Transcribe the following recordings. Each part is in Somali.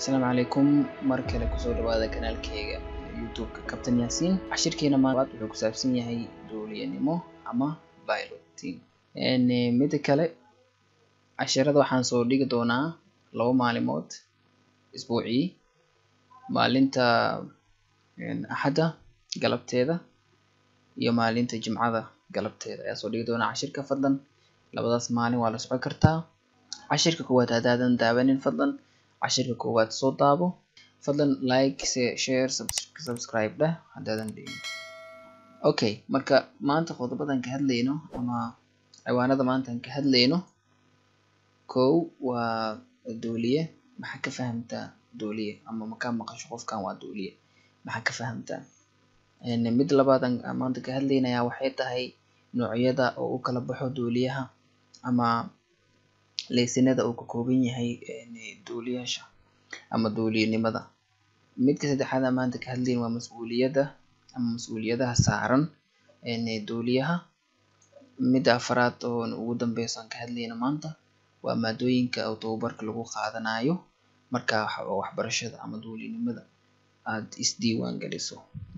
asalaamu calaykum mar kale kusoo dhawaada kanaalkeyga youtube-ka kabtan yaasiin cashirkeena maanta wuxuu ku saabsan yahay duuliyanimo ama piloting mida kale cashirada waxaan soo dhigi doonaa laba maalimood isbuucii maalinta axadda galabteeda iyo maalinta jimcada galabteeda ayaa soo dhigi doonaa cashirka fadlan labadaas maalin waa la socon kartaa cashirka koowaad haddaadan daawanin fadlan cashirka koowaad soo daabo fadlan like share subscribe dheh haddaadan dhigin okay marka maanta qodobadan ka hadlayno ama ciwaanada maantaan ka hadlayno kow waa duuliye maxaa ka fahamtaa duuliye ama makaa maqasho qofkan waa duuliye maxaa ka fahamtaa mid labaadan maanta ka hadlaynayaa waxay tahay noocyada oo u kala baxo duuliyaha ama leysinada uu ka kooban yahay duuliyaasha ama duuliyanimada midka saddexaad aan maanta ka hadlayn waa mas-uuliyadda ama mas-uuliyadaha saaran duuliyaha midda afaraad oo ugu dambeyso aan ka hadlayno maanta waa maadooyinka oo tababarka lagu qaadanayo marka waxbarashada ama duuliyanimada aad isdiiwaan geliso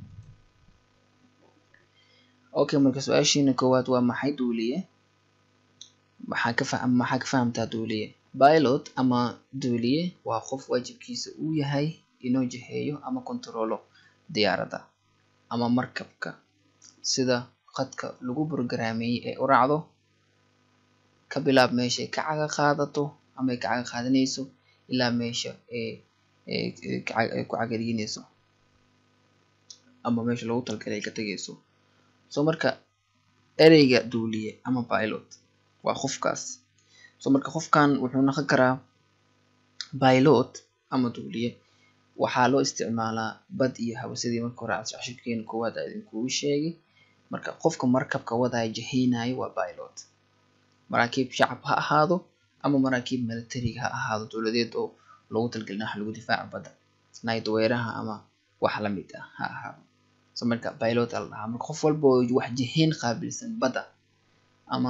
okay marka su-aashiina koowaad waa maxay duuliye maxaa ka fa maxaa ka fahamtaa duuliye pilot ama duuliye waa qof waajibkiisa uu yahay inuu jiheeyo ama kontaroolo diyaaradda ama markabka sida khadka lagu programeeyey ee u raacdo ka bilaab meesha ay ka caga qaadato ama ay ka caga qaadanayso ilaa meesha ee ku cagadiinayso ama meesha loogu talgalay ay ka tegayso so marka ereyga duuliye ama pilot waa qofkaas so marka qofkan wuxuu noqon karaa pilot ama duuliye waxaa loo isticmaalaa bad iyo hawo sidii marka hore cashirkeena koowaad aa idinkugu sheegay marka qofka markabka wadaya jaheynayo waa pilot maraakiib shacab ha ahaado ama maraakiib militariga ha ahaado dowladeed oo loogu talgelin wax lagu difaaco badda night weeraha ama wax lamid ah ha ahaado so marka pilot aa la dhahaa marka qof walba oo wax jiheyn qaabilsan badda ama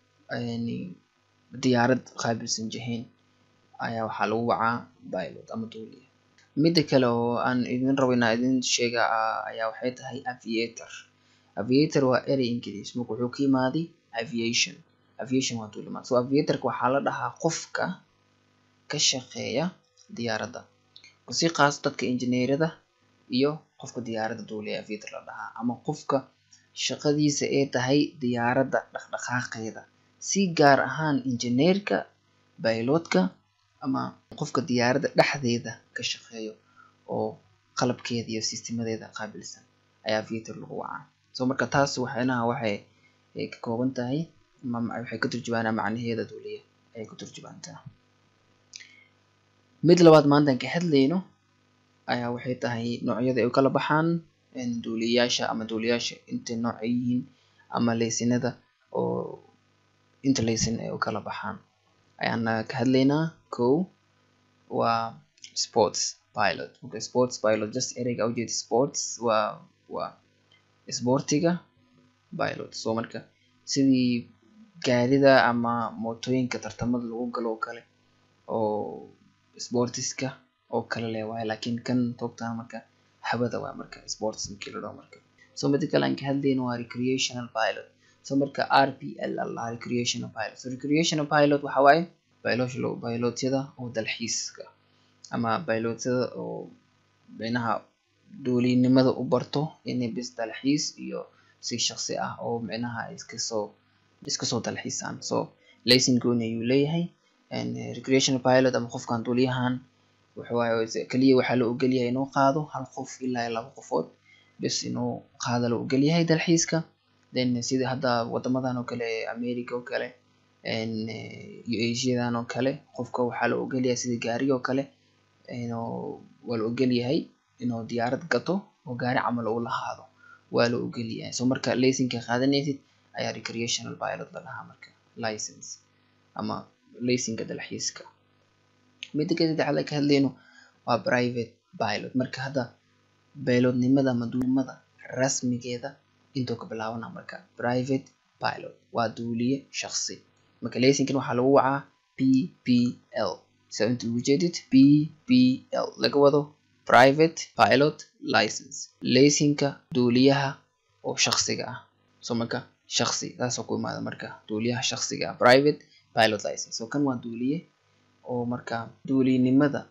diyaarad qaabilsan jiheyn ayaa waxaa lagu wacaa pilot ama duuliye midda kale oo aan idin rabo inaa idin sheega ayaa waxay tahay aviator aviator waa erey ingiliis marka wuxuu ka yimaaday aviation aviation waa duulimaad so aviatorka waxaa la dhahaa qofka ka shaqeeya diyaaradda si qaas dadka injineerada iyo qofka diyaaradda duuliya aviator la dhahaa ama qofka shaqadiisa ee tahay diyaaradda dhaqdhaqaaqeeda si gaar ahaan injineerka bayloodka ama qofka diyaaradda dhexdeeda ka shaqeeyo oo qalabkeeda iyo sistemadeeda qaabilsan ayaa aviator lagu wacaa so marka taas waxaynaha waxay ka kooban tahay waxay ka turjubaanaa macnaheeda duuliya ayay ka turjubaantaa mid labaad maantaan ka hadlayno ayaa waxay tahay noocyada ay u kala baxaan duuliyayaasha ama duuliyayaasha intay nooc ay yihiin ama leysinada oo inta leysin ay u kala baxaan ayaan ka hadlaynaa kow waa sports pilot okay sports pilot just ereyga ujeeda sports waa waa isboortiga pilot so marka sidii gaarida ama mootooyinka tartamada lagu galo oo kale oo sportiska oo kale leh waaye laakiin kan toogtaan marka hawada waa marka sports markii la dhaho marka so mida kale aan ka hadlayno waa recreational pilot so marka r p l allah recreational pilot so recreational pilot waxa waaye pilotyada oo dalxiiska ama pilotyada oo micnaha duulinimada u barto inay bis dalxiis iyo si shaqsi ah oo micnaha iskasoo iskasoo dalxiisaan so laysin gooni ayuu leeyahay recreational pilot ama qofkan duuliyahan waxawaaye keliya waxaa la ogolyahay inuu qaado hal qof ilaa laba qofood bis inuu qaado la ogolyahay dalxiiska then sida hadda wadamadan oo kale america oo kale iyo asiadan oo kale qofka waxaa la ogolyahay sida gaariga oo kale waa la ogolyahay inuu diyaarad gato oo gaari camal uu lahaado waa la ogolyahay so marka laysinka qaadanaysid ayaa recreational pilot la dhahaa marka license ama laysinka dalxiiska midda ka saddexaad ka hadlayno waa private pilot marka hadda pilotnimada ama duulimada rasmigeeda intuu ka bilaabana marka private pilot waa duuliye shaqsi marka laysinkan waxaa lagu wacaa p p l saa inta ugu jeedid b b l laga wado private pilot license laysinka duuliyaha oo shakhsiga ah so marka shakhsi taasoo ku imaada marka duuliyaha shakhsiga ah private pilot license so kan waa duuliye oo marka duuliynimada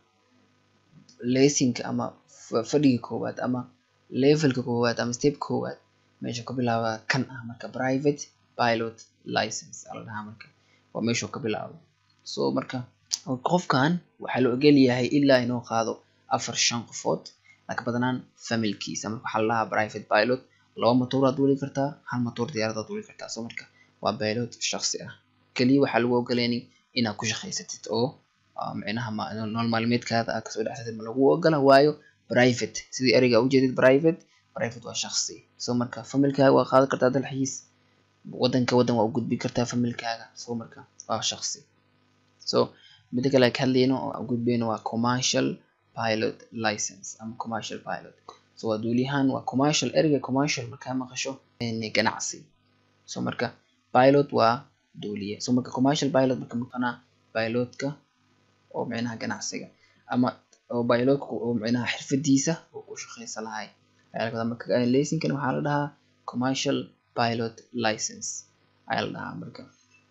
laysinka ama fadhiga koowaad ama levelka koowaad ama step koowaad meesha ka bilaaba kan ah marka private pilot license ala dhahaa marka waa meeshuu ka bilaabo so marka qofkan waxaa la ogol yahay ilaa inuu qaado afar shan qofood laka badanaan familkiisa marka waxaa la dhahaa private pilot laba matouraad duuli kartaa hal matoor diyaaradaad duuli kartaa so marka waa pilot shakhsi ah keliya waxaa lagu ogoleynin inaad ku shaqaysatid oo micnaha nolol maalmeedkaada aad kasoo dhexsatid ma lagu ogola waayo private sidii ereyga ujeedid private private waa shakhsi so marka familkaaga waa qaadan kartaa dalxiis wadanka wadan waa u gudbi kartaa familkaaga so marka waa shakhsi so mida kale ka hadlayno oo gudbeyno waa commercial pilot license ama commercial pilot so waa duuliyahan waa commercial ereyga commercial markaa maqasho ganacsi so marka pilot waa duuliye so marka commercial pilot marka maqanaa pilotka oo micnaha ganacsiga ama oo pilotka oo micnaha xirfadiisa oo ku shaqeysan lahay marka laysinkana waxaa la dhahaa commercial pilot license ayaa la dhahaa marka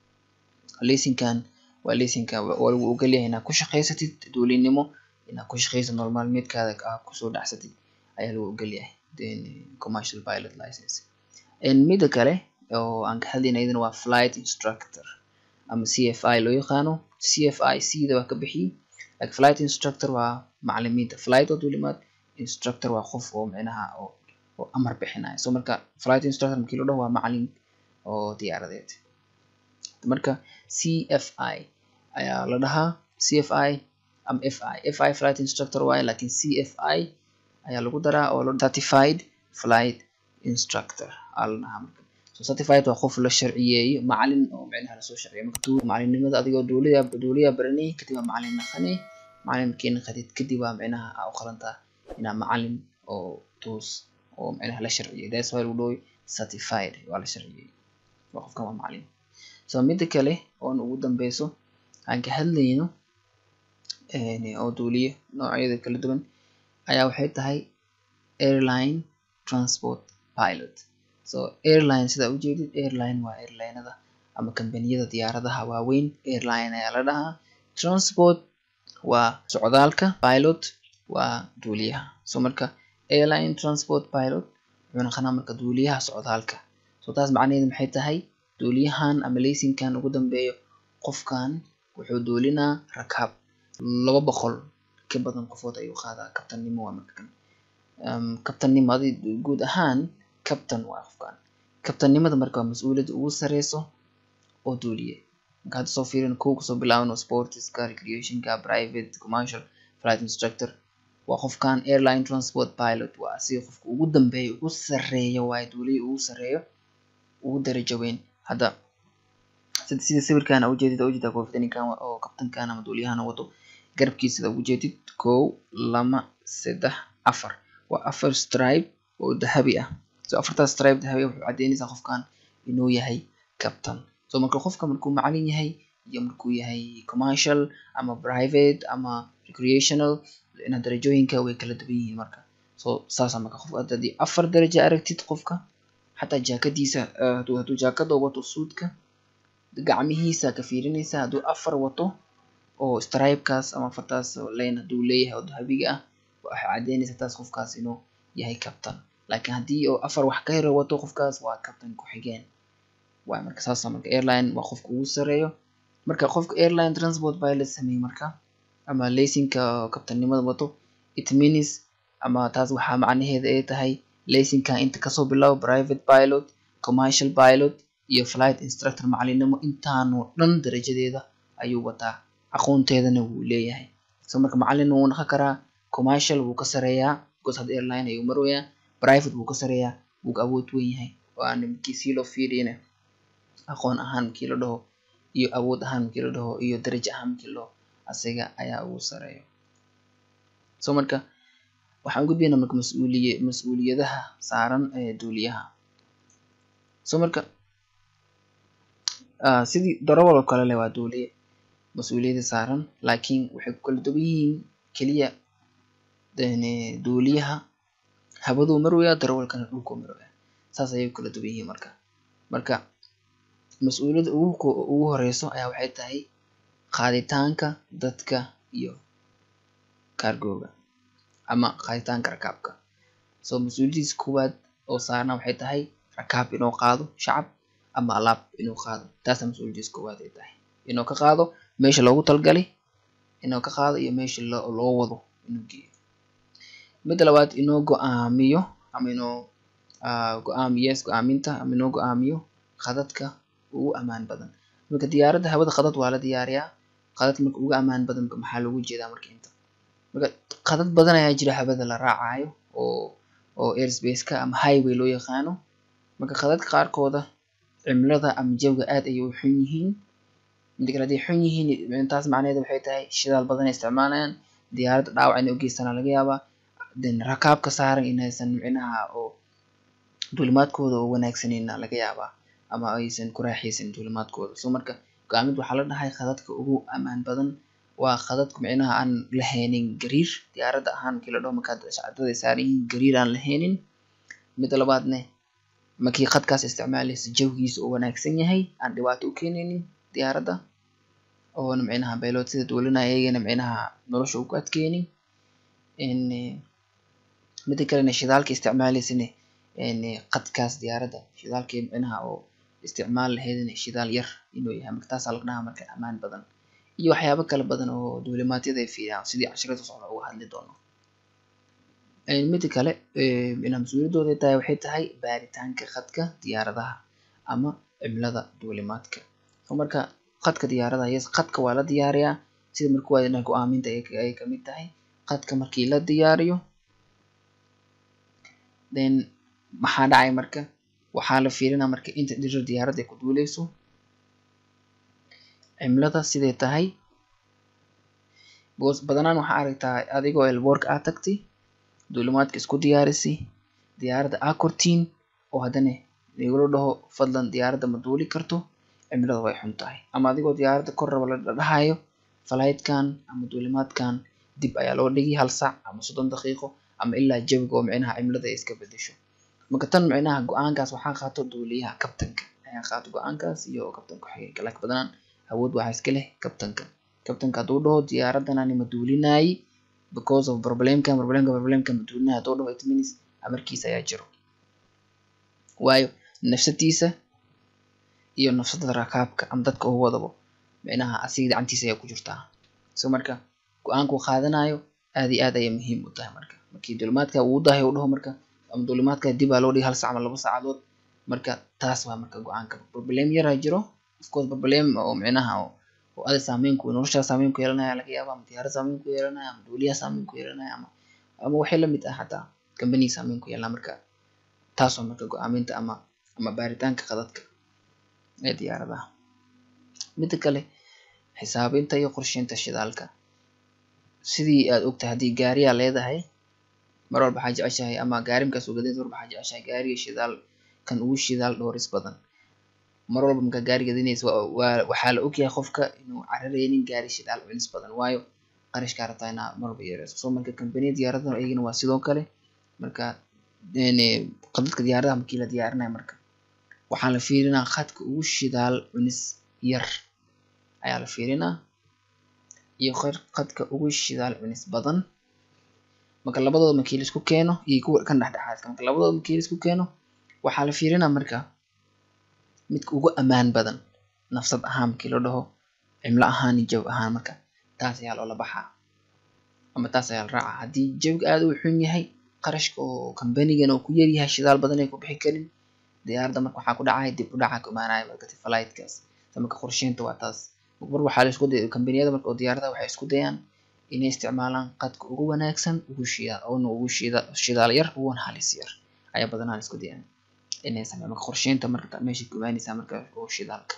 laysinkan waa laysinka waa lagu ogol yahay inaad ku shaqaysatid duulinimo inaad ku shaqaysid nolol maalmeedkaada aad kusoo dhacsatid ayaa lagu ogol yahay then commercial pilot license mida kale oo aan ka hadlayna iyadana waa flight instructor ama c f i loo yaqaano c f i c da waa ka bixiyey like flight instructor waa macalimiinta flight waa duulimaad instructor waa qof oo micnaha oo oo amar bixinaya so marka flight instructor markii loo dhaho waa macalin oo diyaaradeed marka c f i ayaa la dhahaa c f i ama f i f i flight instructor waaye lakin c f i ayaa lagu daraa oo certified flight instructor aa la dhahaa marka so certified waa qof la sharciyeeyo macalin oo micnaha lasoo sharciyo marka macalinimada adigoo duuliya duuliya baranay kadib waa macalin naqanay macalin markii naqatid kadib waa micnaha aa u qalantaa inaa macalin oo toos oo micnaha la sharciyey that's why lagu dhahoy certified waa la sharciyey waa qofkan waa macalin so mida kale oon ugu dambeyso aan ka hadlayno oo duuliye noocyada kala duwan ayaa waxay tahay airline transport pilot so airline sidaa ujeedid airline waa airlinada ama kambaniyada diyaaradaha waaweyn airline ayaa la dhahaa transport waa socdaalka pilot waa duuliyaha so marka airline transport pilot wuxuu naqanaa marka duuliyaha socdaalka so taas macnaheedu maxay tahay duuliyahan ama laysinkan ugu dambeeyo qofkan wuxuu duulinaa rakaab laba boqol ka badan qofood ayuu qaadaa kabtannimo waa marka kan kabtannimo adi guud ahaan kabtan waa qofkan kabtannimada marka waa mas-uuliyadda ugu sareyso oo duuliye marka hadda soo fiirin kow kasoo bilaabano sportska recreationka private commercial flight instructor waa qofkan airline transport pilot waa asiga qofka ugu dambeeya ugu sareeya waaye duuliya ugu sareeyo ugu darajo weyn hadda sida sawirkan aa ujeedid aa ujeedaa koofitaninkan oo kabtankan ama duuliyahan wato garabkiisa sida ujeedid kow lama saddex afar waa afar stripe oo dahabi ah so afartaas stripe dahabi ah wuxuu cadeynaysaa qofkan inuu yahay captain so marka qofka markuu macalin yahay iyo markuu yahay commercial ama private ama recreational ina darajooyinka way kala duwan yihiin marka so saasa marka qof haddii afar darajo aragtid qofka xataa jaakadiisa hadduu jaakada wato suudka gacmihiisa ka fiirinaysa hadduu afar wato oo stripekaas ama afartaas lane hadduu leeyahay oo dahabiga ah waxay cadeynaysaa taas qofkaas inuu yahay captain laakiin haddii oo afar wax ka hero wato qofkaas waa captain ku-xigeen waay marka saasa marka airline waa qofka ugu sareeyo marka qofka airline transport pilot sameeyey marka ama laysinka kabtannimada wato it means ama taas waxaa macnaheeda ay tahay laysinka inta kasoo bilaabo private pilot commercial pilot iyo flight instructor macalinimo intaanu dhan darajadeeda ayuu wataa aqoonteedana wuu leeyahay so marka macalin wuu naqon karaa commercial wuu ka sareeyaa because hadda airline ayuu maroyaa private wuu ka sareeyaa wuu ka awood weyn yahay waana markii sii loo fiiriyana aqoon ahaan markii la dhaho iyo awood ahaan markii la dhaho iyo darajo ahaan markii la dhaho asiga ayaa ugu sareeyo so marka waxaan gudbaynaa marka mas-uuliye mas-uuliyadaha saaran ee duuliyaha so marka sidii darawal oo kale leh waa duuliye mas-uuliyadda saaran laakiin waxay ku kala duwan yihiin keliya duuliyaha hawaduu marwaya darawalkana dhulkuu marwaya saas ayay ku kala duwan yihiin marka marka mas-uuliyadda ugu ugu horeyso ayaa waxay tahay qaaditaanka dadka iyo kaargooga ama qaaditaanka rakaabka so mas-uuliyadiisa koowaad oo saarna waxay tahay rakaab inuu qaado shacab ama alaab inuu qaado taasa mas-uuliyadiisa koowaad ay tahay inuu ka qaado meesha loogu talgalay inuu ka qaado iyo meesha loo loo wado inuu geeyo midda labaad inuu go-aamiyo ama inuu go-aamiyo yes go-aaminta ama inuu go-aamiyo khadadka ugu amaan badan marka diyaaradda hawada khadad waa la diyaariyaa khadad marka ugu amaan badan maxaa loogu jeedaa marka inta marka khadad badan ayaa jira hawada la raacayo oo oo airspace-ka ama highway loo yaqaano marka khadadka qaarkooda cimilada ama jawiga aad ayay u xun yihiin mida kale hadday xun yihiin taas macnaheedu waxay tahay shidaal badan ay isticmaalayaan diyaaradda dhaawac inay u geystaan laga yaabaa then rakaabka saaran inaysan micnaha oo duulimaadkooda oo wanaagsanayna laga yaabaa ama aysan ku raaxaysan duulimaadkooda so marka go-aamid waxaa la dhahay khadadka ugu amaan badan waa khadadka micnaha aan lahaynin gariir diyaaradda ahaan markii la dhaho markaad shacabada saaran yihiin gariir aan lahaynin midda labaadne markii khadkaas isticmaalaysa jawigiisa uu wanaagsan yahay aan dhibaato u keenaynin diyaaradda oona micnaha bayloodada duulinaya iyagana micnaha nolosha ugu adkeynin mida kalena shidaalka isticmaalaysane khadkaas diyaaradda shidaalkii micnaha oo isticmaal lahaydna shidaal yar inuu yahay marka taasaa laga dhahaa marka amaan badan iyo waxyaabo kala badan oo duulimaadyada ay fiiriyaan sidii casharada socda uga hadli doono mida kale inaa mas-uuliyaddooda tahay waxay tahay baaritaanka khadka diyaaradaha ama cimilada duulimaadka so marka khadka diyaaradaha yes khadka waa la diyaariyaa sida marka waa go-aaminta ay kamid tahay khadka markii la diyaariyo then maxaa dhacay marka waxaa la fiirinaa marka inta dhirir diyaaradda ay ku duuleyso cimilada siday tahay bos badanaan waxaa aragtaa adigoo elboorka aad tagtay duulimaadka isku diyaarisay diyaaradda aa kortiin oo haddana igula dhaho fadlan diyaaradda ma duuli karto cimilada way xun tahay ama adigoo diyaaradda kor raba la dhahayo flightkan ama duulimaadkan dib ayaa loo dhigi hal saac ama soddon daqiiqo ama ilaa jawiga oo micnaha cimilada ay iska bedesho marka tan micnaha go-aankaas waxaa qaato duuliyaha kabtanka ayaa qaato go-aankaas iyo kabtanka xigeenka laakiin badanaan awood waxaa iska leh kabtanka kabtanka hadduu dhaho diyaaraddan anima duulinaayey because of problemkan problemka problemka ma duulinayo hadduu dhaho it means amarkiisa ayaa jiro waayo nafsadiisa iyo nafsada rakaabka ama dadka uu wadabo micnaha asiga gacantiisa ayaa ku jirtaa so marka go-aanka uu qaadanayo aad iyo aad ayay muhiim u tahay marka markii duulimaadka uu dahay uu dhaho marka ama duulimaadka dib aa loo dhigi hal sac ama laba saacadood marka taas waa marka go-aanka problem yaraa jiro of course problem oo micnaha oo ada saameyn ku noloshaa saameyn ku yeelanaya laga yaaba ama diyaarad saameyn ku yeelanaya ama duuliyaha saameyn ku yeelanaya ama ama waxay lamid ah xataa company saameyn ku yeelanaya marka taas waa marka go-aaminta ama ama baaritaanka khadadka ee diyaaradaha mida kale xisaabinta iyo qorsheynta shidaalka sidii aad ogtahay haddii gaariyaa leedahay mar walba waxaa jeceshahay ama gaari markaas ogadeed war waxaa jeceshahay gaariga shidaal kan ugu shidaal dhooris badan mar walba markaa gaari gadinaysa waa waxaa la ogyahay qofka inuu carareynin gaari shidaal culis badan waayo qarashkaa rabtaa inaa mar walba yareyso so marka kambaniya diyaaradaha iyagana waa sidoo kale marka khadadka diyaaradaha markii la diyaarinayo marka waxaa la fiirinaa khadka ugu shidaal cunis yar ayaa la fiirinaa iyo khadka ugu shidaal cunis badan marka labadooda markii laisku keeno iyo kuwa kan dhexdhexaadka marka labadooda markii laisku keeno waxaa la fiirinaa marka midka ugu amaan badan nafsad ahaan markii la dhaho cimlo ahaan iyo jawi ahaan marka taas ayaa loola baxaa ama taas ayaa la raacaa haddii jawiga aada u xun yahay qarashka oo kambanigan oo ku yaryahay shidaal badan ay ku bixi karin diyaaradda marka waxaa ku dhacaya dib u dhaca ku imaanaya markati flightkaas marka qorsheynta waa taas mar waxaa la isku day kambaniyada marka oo diyaaradaha waxay isku dayaan inay isticmaalaan qadka ugu wanaagsan ugu shidaal oona ugu shida shidaal yar uguna halis yar ayaa badanaa la isku dayaan inay sameeyaan marka qorsheynta marka meesha ku imaanaysaa marka oo shidaalka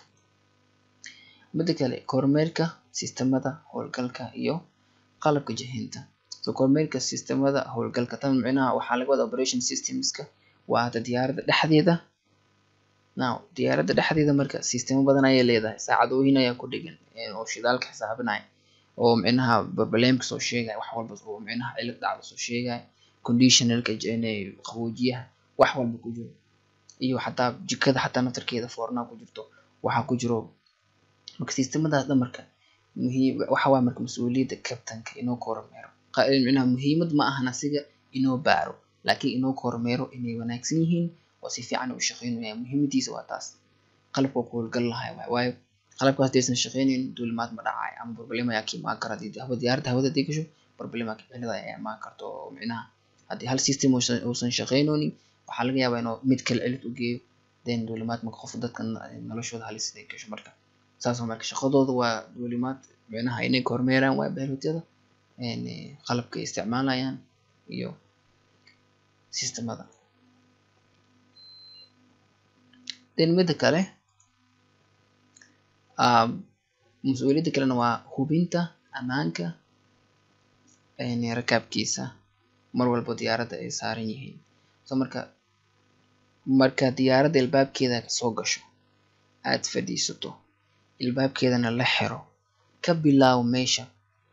mida kale kormeerka sistemada howlgalka iyo qalabka jihinta so kormeerka sistemada howlgalka tan micnaha waxaa laga wada operation systemska waa hada diyaaradda dhexdeeda now diyaaradda dhexdeeda marka sistemo badan ayay leedahay saacadooyin ayaa ku dhegan oo shidaalka xisaabinaya oo micnaha barbalemka soo sheegaya wax walba oo micnaha cilad dhacda soo sheegaya conditionalka qaboojiyaha wax walba ku jiro iyo xataa jikada xataa naftarkeeda foornaa ku jirto waxaa ku jiro marka sistemadaas dhan marka muhiim waxa waa marka mas-uuliyadda kabtanka inuu kormeero micnaha muhiimad ma ahan asiga inuu baaro laakiin inuu kormeero inay wanaagsan yihiin oo si fiican u shaqeynaya muhiimadiisa waa taas qalabka ku howlgal lahay waay waayo qalabkaas hadaysan shaqeynayn duulimaad ma dhacayo ama problem ayaa ka imaan kara hadii hawa diyaaradda hawada hadii gasho problem cilada ayaa imaan karta oo micnaha haddii hal system uusan shaqeynoonin waxaa laga yaabaa inuu mid kale cilad u geeyo then duulimaad marka qof dadka noloshooda halis ay gasho marka saas marka shaqadooda waa duulimaad micnaha inay kormeeraan waa baylotyada qalabka ay isticmaalayaan iyo sistemada then mida kale mas-uuliyadda kalena waa hubinta ammaanka rakaabkiisa mar walba diyaaradda ay saaran yihiin so marka marka diyaaradda ilbaabkeeda soo gasho aad fadhiisato ilbaabkeedana la xiro ka bilaaw meesha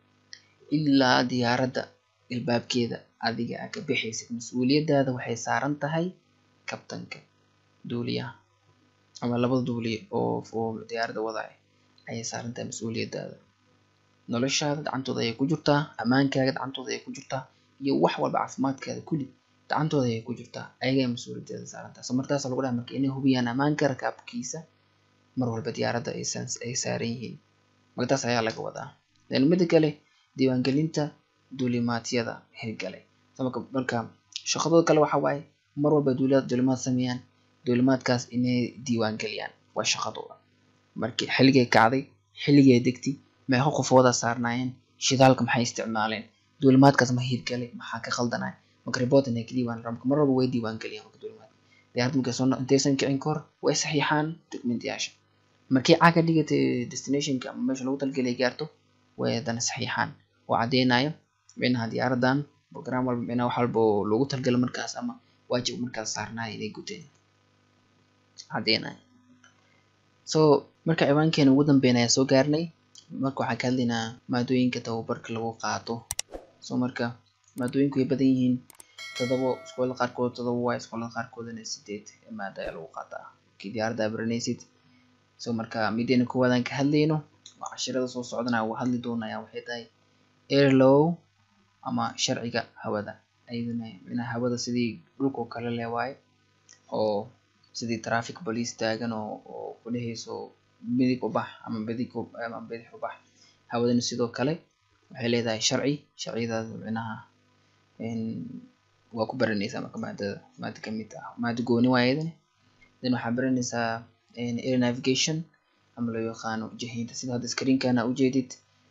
ilaa diyaaradda ilbaabkeeda adiga aa ka bixaysid mas-uuliyadaada waxay saaran tahay kabtanka duuliyaha ama labada duuliye oo oo diyaaradda wadaya ayay saaran tahay mas-uuliyadaada noloshaada gacantooda ayay ku jirtaa ammaankaaga gacantooda ayay ku jirtaa iyo wax walba caafimaadkaada kulli gacantooda ayay ku jirtaa ayagay mas-uuliyaddeeda saaran tahay so markaasa lagu dhaha marka inay hubiyaan ammaanka rakaabkiisa mar walba diyaaradda aysan ay saaran yihiin marka taas ayaa laga wadaa then mida kale diiwaangelinta duulimaadyada hirgalay so marka marka shaqadooda kale waxa waaye mar walba duuliyaad duulimaad sameeyaan duulimaadkaas inay diiwaangeliyaan waa shaqadooda markii xilligay kacday xilligay degtay meeqa qofooda saarnaayeen shidaalka maxay isticmaaleen duulimaadkaas ma hirgalay maxaa ka khaldanay marka report inay ka diiwaan marka mar walba way diiwaangeliyaan marka duulimaad diyaarad markay soo intaysan kicin kahor way saxiixaan documentyaasha markay caga dhigatay destinationka ama meesha lagu talgelay gaarto way haddana saxiixaan oo caddeynayo micnaha diyaaradan program walba micnaha wax walba oo loogu talgalo markaas ama waajib markaas saarnaaya inay guteen caddeynayo so marka ciwaankeena ugu dambeyn ayaa soo gaarnay marka waxaan ka hadlaynaa maadooyinka tababarka lagu qaato so marka maadooyinku way badan yihiin todobo iskoolada qaarkood todobo waay iskoolada qaarkoodana sideed maada ayaa lagu qaataa markii diyaaradda aa baranaysid so marka mideena koowaadaan ka hadlayno waa cashirada soo socdana uga hadli doonaya waxay tahay airlow ama sharciga hawada ayadana micnaha hawada sidii dhulka oo kale leh waaye oo sidii traffic police taagan oo oo kudhehayso midig u bax ama bidig ama bidix u bax hawadana sidoo kale waxay leedahay sharci sharciyadaas micnaha waa ku baranaysaa marka maadada maada kamid ah maada gooni waa ayadana then waxaa baranaysaa air navigation ama loo yaqaano jahinta sida hadda screenkana ujeedid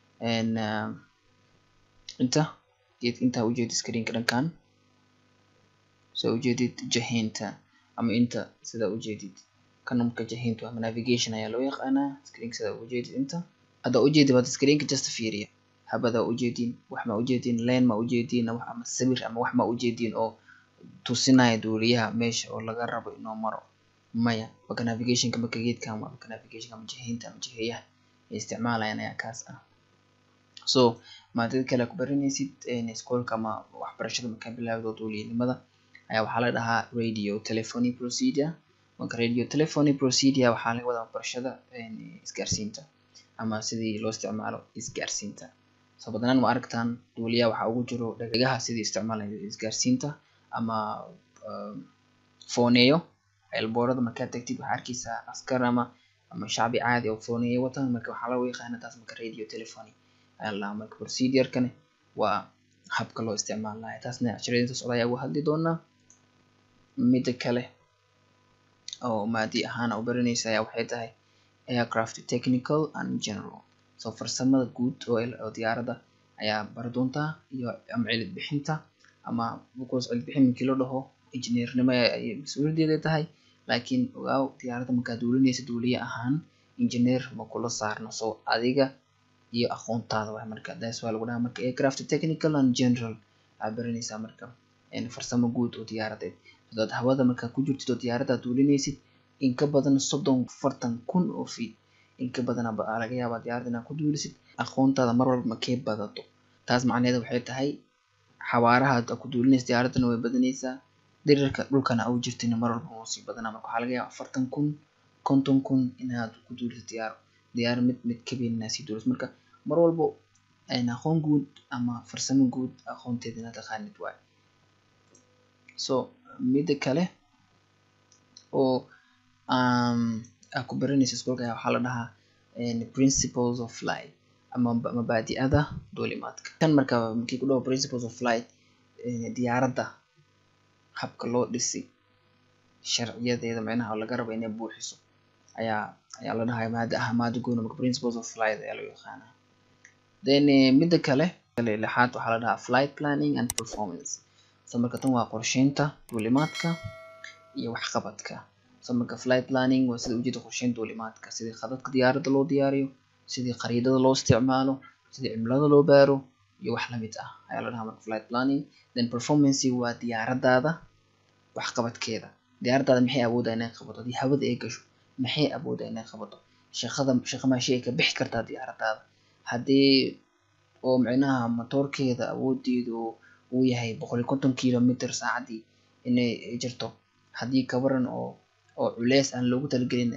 inta intaa ujeedid screenka dhankan soo ujeedid jahinta ama inta sida ujeedid kan marka jahinta ama navigation ayaa loo yaqaanaa screenka sida ujeedid inta hadda ujeedid waad screenka just fiiriya habada ujeedin wax ma ujeedin len ma ujeedin ama sawir ama wax ma ujeedin oo tusinaya duuliyaha meesha oo laga rabo inuu maro maya marka navigationka marka geedkan waa marka navigationka ama jihaynta ama jiheeyaha ay isticmaalayaan ayaa kaas ah so maadada kale ku baranaysid iskoolka ama waxbarashada markaa bilaawdo duuliyanimada ayaa waxaa la dhahaa radio telephony procedure marka radio telephony procedure waxaa laga wadaa waxbarashada isgaarsiinta ama sidii loo isticmaalo isgaarsiinta so badnaan ma aragtaan duuliyaha waxaa ugu jiro dhagaha sidii isticmaalayo isgaarsiinta ama fooneeyo elboorada markaad tagtid waxaa arkeysaa askar ama ama shacbi caadi oo fooneeyo wataan marka waxaa lagu yaqaana taas marka radio telephony ayaa la dhahaa marka procedure-kani waa habka loo isticmaalayo taasna cashiradinta socda ayaa uga hadli doonaa mida kale oo maadi ahaan u baranaysa ayaa waxay tahay aircraft technical and general so farsamada guud oo diyaaradda ayaa bari doontaa iyo ama cilid bixinta ama because cilid bixin markii loo dhaho injineernimo ayay mas-uuliyaddeeda tahay laakiin ogaaw diyaaradda markaad duulinaysa duuliye ahaan engineer ma kula saarno so adiga iyo aqoontaada waay marka das waa lagu dhahaa marka aircraft technical and general aad baranaysaa marka farsamo guud oo diyaaradeed hadaad hawada markaa ku jirtid oo diyaaradda duulinaysid in ka badan soddon afartan kun oo feet in ka badan aa laga yaabaa diyaaradda inaad ku duulisid aqoontaada mar walba makee badato taas macnaheeda waxay tahay xawaaraha aad ku duulinaysa diyaaraddana way badanaysaa dhirirka dhulkana au jirtina mar walba wuu sii badanaa marka waxaa laga yaabaa afartan kun konton kun inaad ku duulisid diyaaro diyaar mid mid kabeyn inaad sii duulisid marka mar walbo aqoon guud ama farsamo guud aqoonteeda inaad taqaanid waayo so mida kale oo aad ku baranaysa iskuulka ayaa waxaa la dhahaa principles of flight ama mabaadi'ada duulimaadka kan marka markii ku dhaho principles of flight diyaaradda habka loo dhisi sharciyadeeda micnaha oo laga rabo inay buuxiso ayaa ayaa la dhahaa maada ah maada goona marka principles of flight ayaa loo yaqaanaa then mida kale lixaad waxaa la dhahaa flight planning and performance so marka tan waa qorsheynta duulimaadka iyo waxqabadka so marka flight planning waa sida ujeeda qorsheynta duulimaadka sidii khadadka diyaaradda loo diyaariyo sidii khariidada loo isticmaalo sidii cimilada loo baaro iyo wax lamid ah ayaa la dhahaa marka flight planning then performance waa diyaaraddaada waxqabadkeeda diyaaraddaada maxay awooddaa inay qabato haddii hawada ay gasho maxay awooddaa inay qabato shaqada shaqa maashi ay ka bixi kartaa diyaaraddaada haddii oo micnaha matoorkeeda awoodeedu uu yahay boqol iyo konton kilometer saacadii inay jirto haddii kabaran oo oo culeys aan loogu talagelin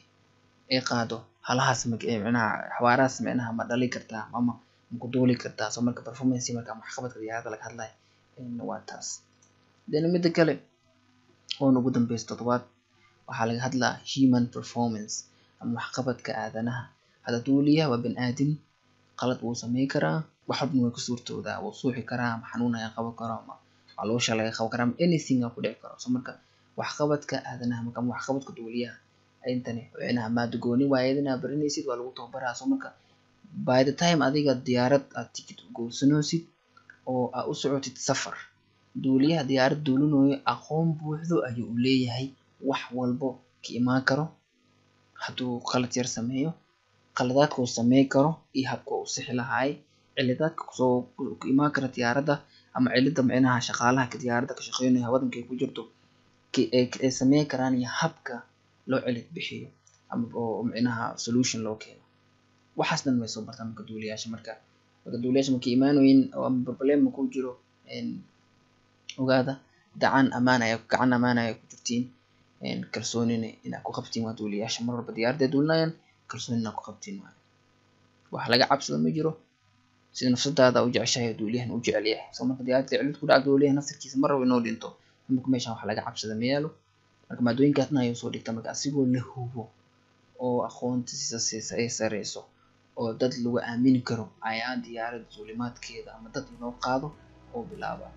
ay qaado halahaas micnaha xawaarahaas micnaha ma dhali kartaa ama maku duuli kartaa so marka performance marka ama waxqabadka diyaaradda laga hadlayo waa taas then mida kale oon ugu dambeysa toddobaad waxaa laga hadlaa human performance ama waxqabadka aadanaha hadda duuliyaha waa bani aadin qalad wuu sameyn karaa wax walbana way ku suurtoodaa wuu suuxi karaa ama xanuun ayaa qaban karo ama caloosha laga qaban karaa ama anything aa ku dhici karo so marka waxqabadka aadanaha marka ama waxqabadka duuliyaha intani micnaha maada gooni waayadina baranaysid waa lagu tababaraa so marka by the time adiga diyaarad aad tikid goosanosid oo aad u socotid safar duuliyaha diyaarad duulinayo aqoon buuxdo ayuu u leeyahay wax walbo ka imaan karo hadduu qalad yar sameeyo qaladaadka uu sameyn karo iyo habka uu sixi lahaay cilidaadka kusoo ku imaan kara diyaaradda ama cilida micnaha shaqaalaha diyaaradda ka shaqeynayo hawadankay ku jirto ay sameyn karaan iyo habka loo cilid bixiyo ama oo micnaha solution loo keeno waxaas dhan way soo bartaan marka duuliyaasha marka marka duuliyaasha markay imaanoyin ama problem ku jiro ogaada dacan amaan aya gacan amaan aya ku jirtiin kalsoonina inaad ku qabtiin waa duuliyaasha mar walba diyaaradda duulinayaan kalsooni inaad ku qabtiin waayo wax laga cabsado ma jiro sida nafsadaada u jeceshahay duuliyahan u jecel yahay soo marka diyaaradda cilid ku dhaca duuliyaha naftarkiisa mar rabo inuu dhinto marka meeshan wax laga cabsada ma yaalo marka maadooyinkaasna ayuu soo dhigta marka asigoo la hubo oo aqoontiisa ay sareyso oo dad lagu aamini karo ayaa diyaaradda duulimaadkeeda ama dad inoo qaado oo bilaaba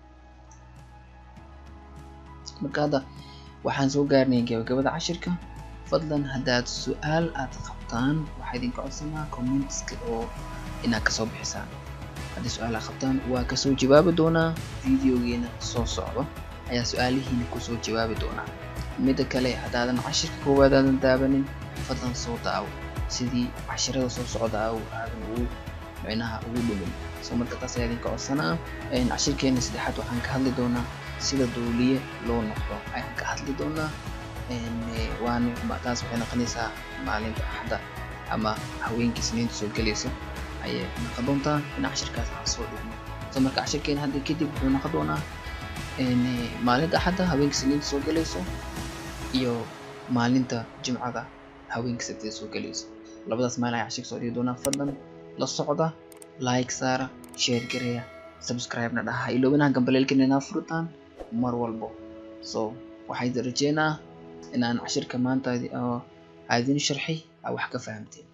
marka hadda waxaan soo gaarnay gabagabada cashirka fadlan haddaad su-aal aad qabtaan waxaa idinka codsanaa commentska oo inaad kasoo bixisaan haddii su-aal aad qabtaan waa kasoo jawaabi doonaa videogeena soo socdo ayaa su-aalihiina kusoo jawaabi doonaa mida kale haddaadan cashirka koowaad aadan daabanin fadlan soo daawo sidii cashirada soo socda aadan ugu micnaha ugu dhumin soo marka taas ayaa idinka codsanaa cashirkeena saddexaad waxaan ka hadli doonaa sida duuliye loo noqdo ayaan ka hadli doonaa waan taas waxay noqonaysaa maalinta axadda ama haweenkii siniinta soo gelayso ayay noqon doontaa in cashirkaas aan soo dhigno soo marka cashirkeena hadda kadib wuxuu noqon doonaa maalinta axadda haweenkii siniinta soo gelayso iyo maalinta jimcada haweenkii sabtida soo gelayso labadaas maalin ayaan cashirka soo dhigi doonaa fadlan la socda like saara share gareeya subscribe-na dhaha iloobinaha gambaleelkana inaa furitaan mar walbo so waxaa idin rajeynaa inaan cashirka maanta aa idin sharxay aa wax ka fahamteen